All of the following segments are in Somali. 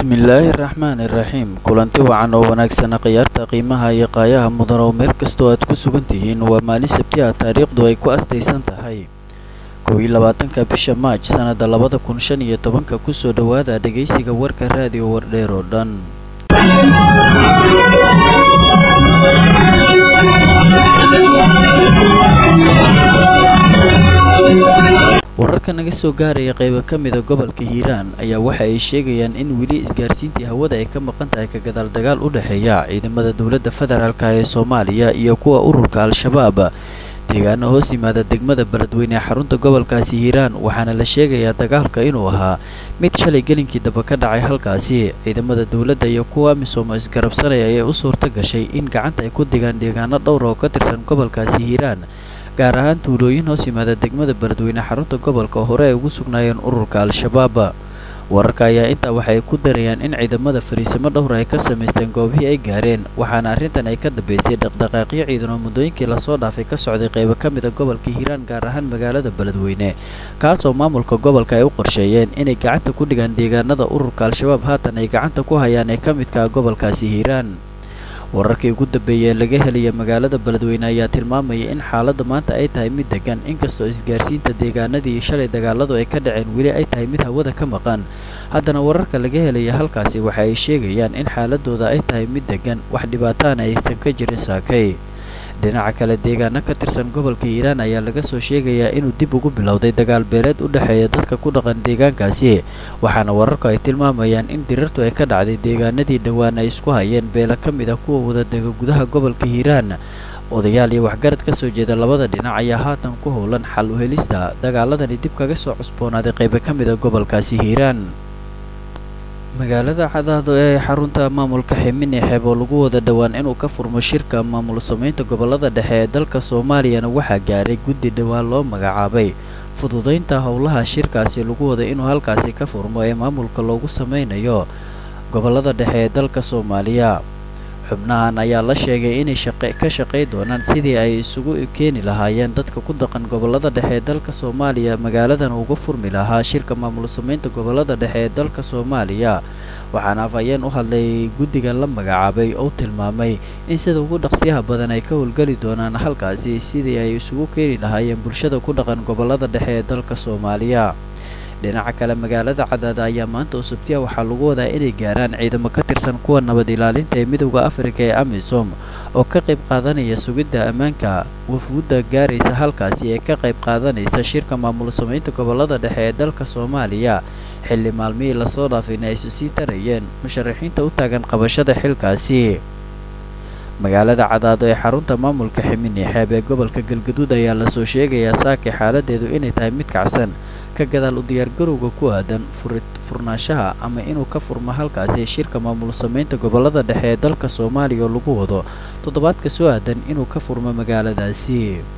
bismillaahi raxmaani raxiim kulanti wacan oo wanaagsana khiyaarta qiimaha iyo qaayaha mudan oo meel kastoo aad ku sugan tihiin waa maalin sabti ah taariikhdu ay ku astaysan tahay kow iyo labaatanka bisha maaj sannada labada kun shan iyo tobanka kusoo dhowaada dhegaysiga warka raadiyo wardheer oo dhan wararka naga soo gaaraya qaybo ka mida gobolka hiiraan ayaa waxa ay sheegayaan in weli isgaarsiintii hawada ay ka maqan tahay ka gadaal dagaal u dhexeeya ciidamada dowladda federaalka ee soomaaliya iyo kuwa ururka al-shabaab deegaano hoos yimaada degmada beledweyne ee xarunta gobolkaasi hiiraan waxaana la sheegayaa dagaalka inuu ahaa mid shalay gelinkii daba ka dhacay halkaasi ciidamada dowladda iyo kuwa amisom isgarabsanaya ayay u suurta gashay in gacanta ay ku digaan deegaano dhowr oo ka tirsan gobolkaasi hiiraan gaar ahaan tuulooyin hoos yimaada degmada beledweyne xarunta gobolka oo hore ay ugu sugnaayeen ururka al-shabaab wararka ayaa intaa waxay ku darayaan in ciidamada fariisimo dhowr ay ka samaysteen goobihii ay gaareen waxaana arrintan ay ka dambeysay dhaqdhaqaaqyo ciidan oo muddooyinkii lasoo dhaafay ka socday qaybo ka mid a gobolka hiiraan gaar ahaan magaalada beledweyne kaasoo maamulka gobolka ay u qorsheeyeen inay gacanta ku dhigaan deegaanada ururka al-shabaab haatan ay gacanta ku hayaan ee ka midka gobolkaasi hiiraan wararkii ugu dambeeyay ee laga helaya magaalada beledweyne ayaa tilmaamaya in xaaladda maanta ay tahay mid degan inkastoo isgaarsiinta deegaanadii shalay dagaaladu ay ka dhaceen weli ay tahay mid hawada ka maqan haddana wararka laga helaya halkaasi waxa ay sheegayaan in xaaladooda ay tahay mid degan wax dhibaataana aysan ka jirin saakay dhinaca kale deegaano ka tirsan gobolka hiiraan ayaa laga soo sheegayaa inuu dib ugu bilowday dagaal beeleed u dhexeeya dadka ku dhaqan deegaankaasi waxaana wararku ay tilmaamayaan in dirirtu ay ka dhacday deegaanadii dhowaan ay isku hayeen beela ka mid ah kuwa wadadega gudaha gobolka hiiraan odayaal iyo waxgarad ka soo jeeda labada dhinac ayaa haatan ku howlan xal u helista dagaaladani dib kaga soo cusboonaaday qaybo ka mid a gobolkaasi hiiraan magaalada cadaado ee xarunta maamulka ximini xeeb oo lagu wada dhowaan inuu ka furmo shirka maamul samaynta gobolada dhexe ee dalka soomaaliyana waxaa gaaray guddi dhowaan loo magacaabay fududaynta howlaha shirkaasi lagu wada inuu halkaasi ka furmo ee maamulka loogu sameynayo gobolada dhexe ee dalka soomaaliya xubnahan ayaa la sheegay inay ka shaqay doonaan sidii ay isugu keeni lahaayeen dadka ku dhaqan gobolada dhexe ee dalka soomaaliya magaaladan uga furmi lahaa shirka maamul samaynta gobolada dhexe ee dalka soomaaliya waxaana afhayeen u hadlay guddigan la magacaabay oo tilmaamay in sida ugu dhaqsiyaha badan ay ka howlgeli doonaan halkaasi sidii ay isugu keeni lahaayeen bulshada ku dhaqan gobolada dhexe ee dalka soomaaliya dhinaca kale magaalada cadaada ayaa maanta oo sabtiya waxaa lagu wadaa inay gaaraan ciidamo ka tirsan kuwa nabad ilaalinta ee midowda afrika ee amisom oo ka qayb qaadanaya sugidda ammaanka wafwudda gaaraysa halkaasi ee ka qayb qaadanaysa shirka maamul samaynta gobolada dhexe ee dalka soomaaliya xilli maalmihii lasoo dhaafayna aysu sii tarayeen musharaxiinta u taagan qabashada xilkaasi magaalada cadaado ee xarunta maamulka ximini xeeb ee gobolka galgaduud ayaa lasoo sheegayaa saakay xaaladeedu inay tahay mid kacsan ka gadaal u diyaargarowga ku aadan furnaanshaha ama inuu ka furmo halkaasi shirka maamul samaynta gobolada dhexe ee dalka soomaaliya oo lagu wado toddobaadka soo aadan inuu ka furmo magaaladaasi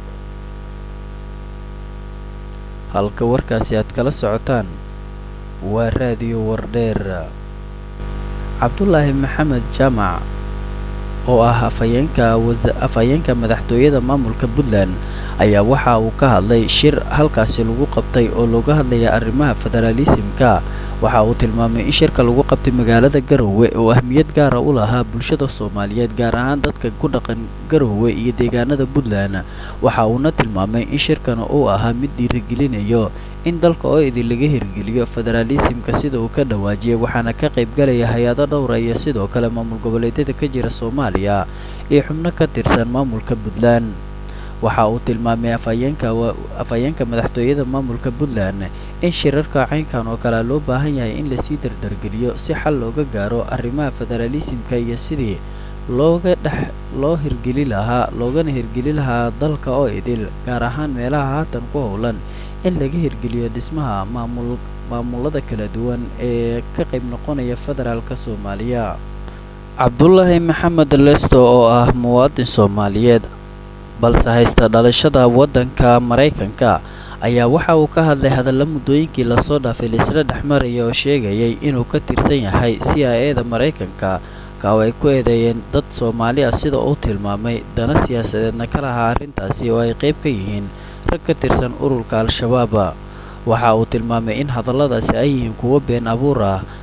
halka warkaasi aad kala socotaan waa raadiyo wardheer cabdulaahi maxamed jaamac oo ah afhayeenka afhayeenka madaxtooyada maamulka puntland ayaa waxa uu ka hadlay shir halkaasi lagu qabtay oo looga hadlaya arrimaha federaalisimka waxa uu tilmaamay in shirka lagu qabtay magaalada garowe oo ahmiyad gaara u lahaa bulshada soomaaliyeed gaar ahaan dadka ku dhaqan garowe iyo deegaanada puntland waxa uuna tilmaamay in shirkan uu ahaa mid dhiirigelinayo in dalka oo idin laga hirgeliyo federaalisimka sida uu ka dhawaajiyay waxaana ka qaybgalaya hay-ado dhowra iyo sidoo kale maamul goboleedyada ka jira soomaaliya iyo xubno ka tirsan maamulka puntland waxa uu tilmaamay afhayeenka afhayeenka madaxtooyada maamulka puntland in shirarka caynkan oo kale loo baahan yahay in lasii dardargeliyo si xal looga gaaro arrimaha federaalisimka iyo sidii looga dhex loo hirgeli lahaa loogana hirgeli lahaa dalka oo idil gaar ahaan meelaha haatan ku howlan in laga hirgeliyo dhismaha maamul maamulada kala duwan ee ka qayb noqonaya federaalka soomaaliya cabdulaahi maxamed lesto oo ah muwaadin soomaaliyeed balse haysta dhalashada waddanka maraykanka ayaa waxa uu ka hadlay hadalla muddooyinkii lasoo dhaafay laisla dhexmaraya oo sheegayay inuu ka tirsan yahay c i eda maraykanka kaaw ay ku eedeeyeen dad soomaali ah sida uu tilmaamay dana siyaasadeedna ka lahaa arrintaasi oo ay qayb ka yihiin rag ka tirsan ururka al-shabaab waxa uu tilmaamay in hadalladaasi ay yihiin kuwo been abuur ah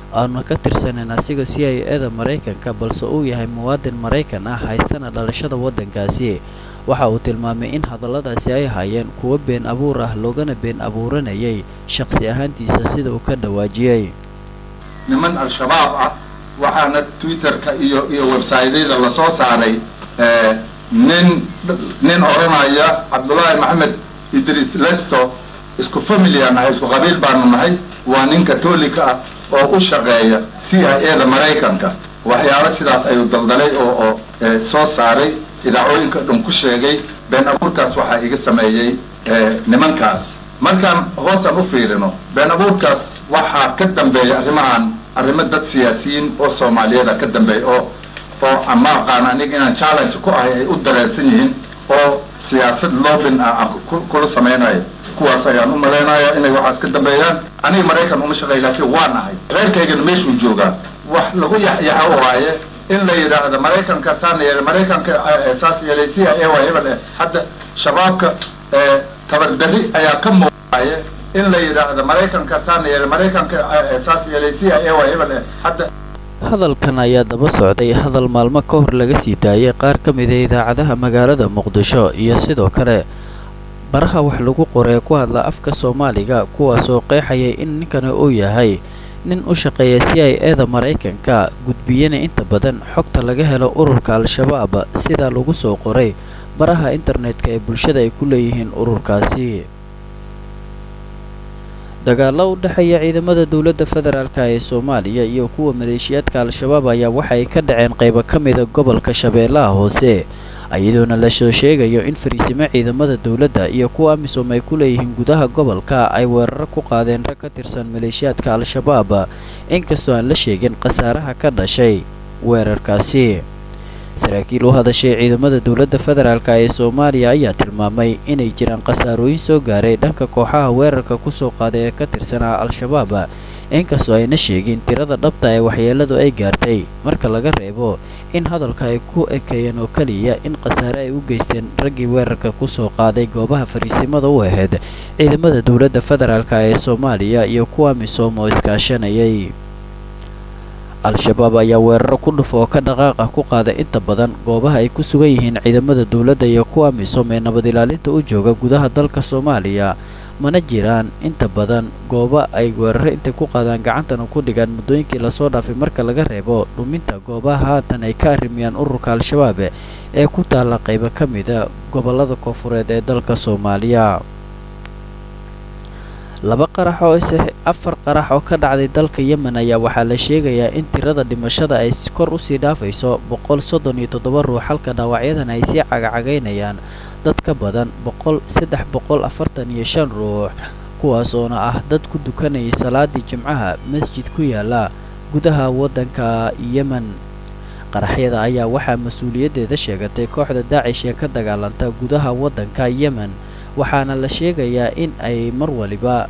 aanu ka tirsaneyn asiga c i eda maraykanka balse uu yahay muwaadin maraykan ah haystana dhalashada waddankaasi waxa uu tilmaamay in hadalladaasi ay hayeen kuwo been abuur ah loogana been abuuranayay shaqsi ahaantiisa sida uu ka dhawaajiyey niman al-shabaab ah waxaana twitterka iyo iyo websaytyada lasoo saaray nin nin odhanaya cabdullaahi maxamed idris lesto isku familia nahay isku qabiil baanu nahay waa nin katolika ah oo u shaqeeya c i eda maraykanka waxyaalo sidaas ayuu daldalay oo oo soo saaray idaacooyinka dhan ku sheegay been abuurkaas waxaa iga sameeyey nimankaas markaan hoosaan u fiirino been abuurkaas waxaa ka dambeeya arrimahan arrimo dad siyaasiyiin oo soomaaliyada ka dambeeya oo oo ama aqaan aniga inaan challenge ku ahay ay u dareersan yihiin oo siyaasad loobin ah aan kula samaynayo kuwaas ayaan u malaynayaa inay waxaas ka dambeeyaan aniga maraykan uma shaqeey laakiin waan ahay reerkaygana meeshuu joogaa wax lagu yaxyaxa u haaye in la yidhaahdo maraykanka saana yeelay maraykanka saas yeelay c i a waa hebel eh hadda shabaabka tabardarri ayaa ka muuqaye in la yidhaahdo maraykanka saana yeelay maraykanka saas yeelay c i a waa hebel eh hadda hadalkan ayaa daba socday hadal maalmo ka hor laga sii daayay qaar ka mida idaacadaha magaalada muqdisho iyo sidoo kale baraha wax lagu qoree ku hadla afka soomaaliga kuwaasoo qeexayay in ninkani uu yahay nin u shaqeeya c i eda maraykanka gudbiyana inta badan xogta laga helo ururka al-shabaab sidaa lagu soo qoray baraha internetka ee bulshada ay ku leeyihiin ururkaasi dagaalo u dhexeeya ciidamada dowladda federaalk ee soomaaliya iyo kuwa maleeshiyaadka al-shabaab ayaa waxay ka dhaceen qaybo ka mida gobolka shabeellaha hoose iyadoona la soo sheegayo in fariisimo ciidamada dowladda iyo kuwa amisom ay ku leeyihiin gudaha gobolka ay weeraro ku qaadeen rag ka tirsan maleeshiyaadka al-shabaab inkastoo aan la sheegin khasaaraha ka dhashay weerarkaasi saraakiil u hadashay ciidamada dowladda federaalk ee soomaaliya ayaa tilmaamay inay jiraan khasaarooyin soo gaaray dhanka kooxaha weerarka kusoo qaaday ee ka tirsanaa al-shabaab inkastoo ayna sheegin tirada dhabta ee waxyeeladu ay gaartay marka laga reebo in hadalka ay ku ekeeyeen oo keliya in khasaare ay u geysteen raggii weerarka kusoo qaaday goobaha fariisimada u ahayd ciidamada dowladda federaalk ee soomaaliya iyo kuwa misoom oo iskaashanayay al-shabaab ayaa weeraro ku dhuf oo ka dhaqaaq ah ku qaada inta badan goobaha ay ku sugan yihiin ciidamada dowladda iyo kuwa misom ee nabad ilaalinta u jooga gudaha dalka soomaaliya mana jiraan inta badan goobo ay weeraro intay ku qaadaan gacantana ku dhigaan muddooyinkii lasoo dhaafay marka laga reebo dhuminta goobaha haatan ay ka arrimiyaan ururka al-shabaab ee ku taalla qaybo ka mida gobollada koonfureed ee dalka soomaaliya laba qarax oo afar qarax oo ka dhacday dalka yemen ayaa waxaa la sheegayaa in tirada dhimashada ay kor usii dhaafayso boqol soddon iyo toddoba ruux halka dhaawacyadan ay sii cagacagaynayaan dad ka badan boqol saddex boqol afartan iyo shan ruux kuwaas oona ah dad ku dukanayay salaadii jimcaha masjid ku yaala gudaha waddanka yemen qaraxyada ayaa waxaa mas-uuliyaddeeda sheegatay kooxda daacish ee ka dagaalanta gudaha waddanka yemen waxaana la sheegayaa in ay mar waliba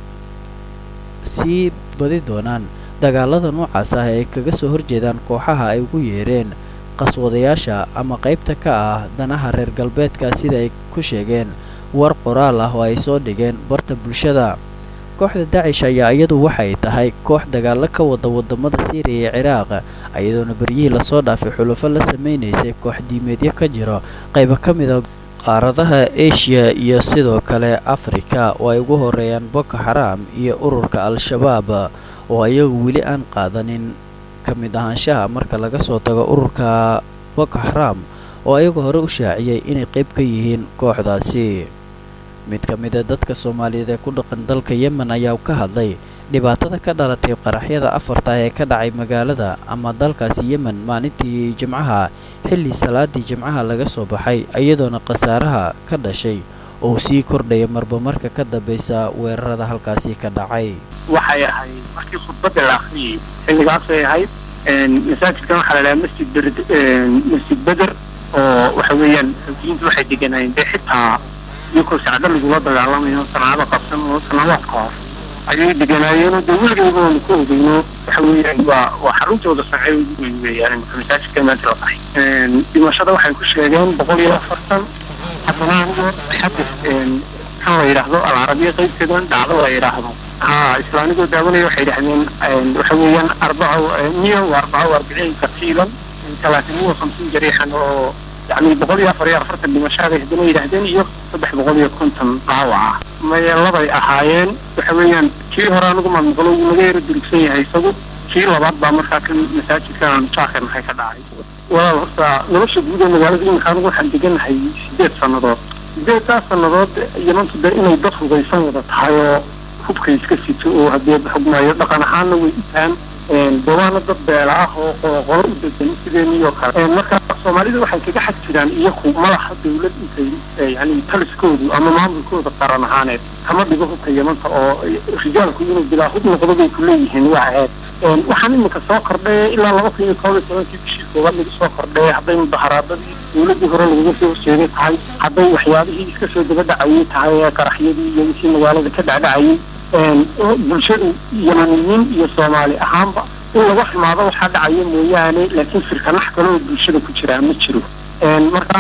sii badi doonaan dagaalada noocaas ah ay kaga soo horjeedaan kooxaha ay ugu yeereen qaswadayaasha ama qaybta ka ah danaha reer galbeedka sida ay ku sheegeen war qoraal ah oo ay soo dhigeen barta bulshada kooxda dacish ayaa iyadu waxay tahay koox dagaalo ka wada wadamada siiriya iyo ciraaq iyadoona beryihii lasoo dhaafay xulufo la samaynaysay koox diimeedyo ka jiro qaybo ka mida qaaradaha eshiya iyo sidoo kale afrika oo ay ugu horeeyaan boko xaraam iyo ururka al-shabaab oo iyagu weli aan qaadanin ka mid ahaanshaha marka laga soo tago ururka boko xaraam oo ayagu hore u shaaciyey inay qayb ka yihiin kooxdaasi mid ka mid a dadka soomaaliyeed ee ku dhaqan dalka yemen ayaa ka hadlay dhibaatada ka dhalatay qaraxyada afarta ee ka dhacay magaalada ama dalkaasi yemen maalintii jimcaha xilli salaadii jimcaha laga soo baxay iyadoona khasaaraha ka dhashay oo sii kordhaya marba marka ka dambaysa weerarada halkaasi ka dhacay waxay ahayd markii khudbadda la akhriyey xilligaasay ahayd masaajidkan waxaa la dhahaa masjid ber masjid beder oo waxa weeyaan xoutiyiintu waxay deganaayeen dee xitaa iyakoo sacdo lagula dagaalamayo sanaado qabsan oo sanaadaadka hor ayay deganaayeenoo dee weligayba oonu ku ogeyno waxa weeyaan waa waa xaruntooda sancay ugu weyn weeyaan imaka masaajidka maanta la qaxay dhimashada waxay ku sheegeen boqol iyo afartan haddana anigo xadis maxaa la yidhaahdo alcarabiya qaybteedan dhacdo la yidhaahdo ha isla anigoo daawanaya waxay yidhahdeen waxa weeyaan arbaco niyo waa arbaco arbiciin katiilan talaatimiya hamsiin jariixan oo yani boqol iyo afar iyo afartan dhimashaabay haddana yidhaahdeen iyo saddex boqol iyo konton dhaawaca maya labay ahaayeen waxa weeyaan kii hore anigu maamaqlo wuu naga yaro durugsan yahay isagu kii labaad baa markaa kan masaajidkan jaakir maxay ka dhacay walaal horta nolosha guud ee magaalada iminka anigu waxaan deganahay sideed sannadood sideedtaas sannadood yamantu de inay dad hugaysan wada tahay oo hubka iska sito oo haddee xugmaayo dhaqan ahaanna way itaan dawaana dad beela ah oo qoloqolo u degan sideeniyoo kale marka soomaalida waxay kaga xag jiraan iyaku madaxa dawlad intay yani taliskoodu ama maamulkooda qaran ahaaneed kama dhigo hubka yamanta oo rijaalku inuu bilaa hub noqdo bay ku leeyihiin waa ahayd waxaan iminka soo kordhay ilaa laba kun iyo koob iyo tobankii bishii koobaad lagu soo kordhay hadday mudaharaadadii dawladdii hore lagaga soo horjeeday tahay hadday waxyaabihii iska soo daba dhacayay tahay ee qaraxyadii iyo wixii magaalada ka dhacdhacayay bulshadu yamaniyiin iyo soomaali ahaanba in laga xumaado waxaa dhacaya mooyaane laakiin firkanax kale oo bulshada ku jiraa ma jiro marka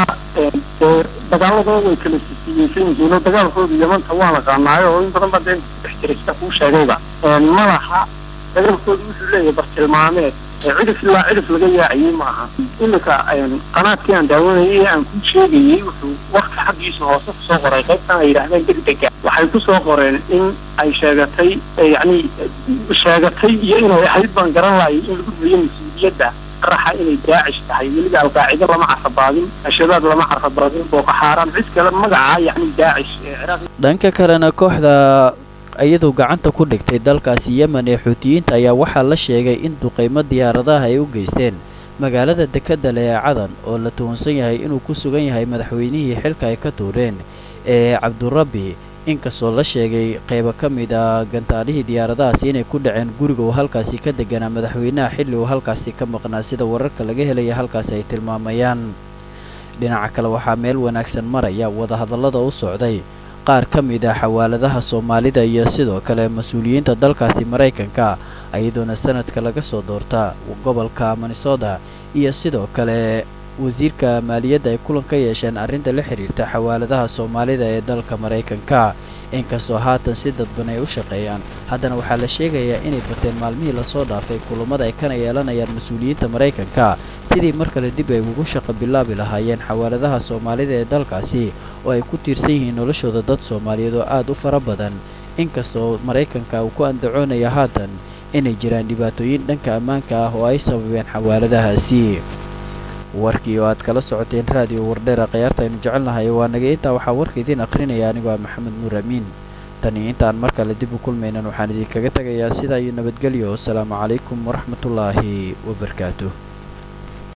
dagaaladooda way kala sisiyeysan yihiin oo dagaalkooda yamanta waa naqaanaayo oo in badan ba dee dhex jiray sida kuu sheegayba malaha dagaalkooda wuxuu leeyahay bartilmaameed cidhif ilaa cidhif laga yaaciyey maaha iminka qanaadkii aan daawanayay ee aan ku sheegayey wuxuu warka xaggiisa hoose kusoo qoray qaybtan ay yidhaahdeen degdega waxay kusoo qoreen in ay sheegatay yani sheegatay iyo inay ahayd baan garan laayay in lagu riyo mas-uuliyadda qaraxa inay daacish tahay weliba alqaacida lama carrabaadin ashabaab lama carrabaadin boko xaaraan cid kale magaca yani daacish ee ciraaq dhanka kalena kooxda iyadoo gacanta ku dhigtay dalkaasi yemen ee xuutiyiinta ayaa waxaa la sheegay in duqaymo diyaaradaha ay u geysteen magaalada dekedale ee cadan oo la tuhunsan yahay inuu ku sugan yahay madaxweynihii xilka ay ka tuureen ee cabdurabbi inkastoo la sheegay qaybo ka mid a gantaalihii diyaaradahaasi inay ku dhaceen guriga uu halkaasi ka deganaa madaxweynaha xilli uu halkaasi ka maqnaa sida wararka laga helaya halkaasi ay tilmaamayaan dhinaca kale waxaa meel wanaagsan maraya wadahadallada u socday qaar ka mid ah xawaaladaha soomaalida iyo sidoo kale mas-uuliyiinta dalkaasi maraykanka iyadoona sanadka laga soo doorta gobolka minnesota iyo sidoo kale wasiirka maaliyadda ay kulan ka yeesheen arrinta la xiriirta xawaaladaha soomaalida ee dalka maraykanka inkastoo haatan si dadban ay u shaqeeyaan haddana waxaa la sheegayaa inay bateen maalmihii lasoo dhaafay kulammada ay kana yeelanayaan mas-uuliyiinta maraykanka sidii mar kale dib ay ugu shaqo bilaabi lahaayeen xawaaladaha soomaalida ee dalkaasi oo ay ku tiirsan yihiin noloshooda dad soomaaliyeed oo aad u fara badan inkastoo maraykanka uu ku andacoonaya haatan inay jiraan dhibaatooyin dhanka ammaanka ah oo ay sababeen xawaaladahaasi warkii oo aad kala socoteen raadiyo wardheera khayaarta aynu jecelnahay waa naga intaa waxaa warka idiin akhrinaya anigoo ah maxamed nuur amiin tani intaan mar kale dib u kulmaynan waxaan idinkaga tegayaa sidaa iyo nabadgelyo asalaamu calaykum waraxmatullaahi wabarakaatuh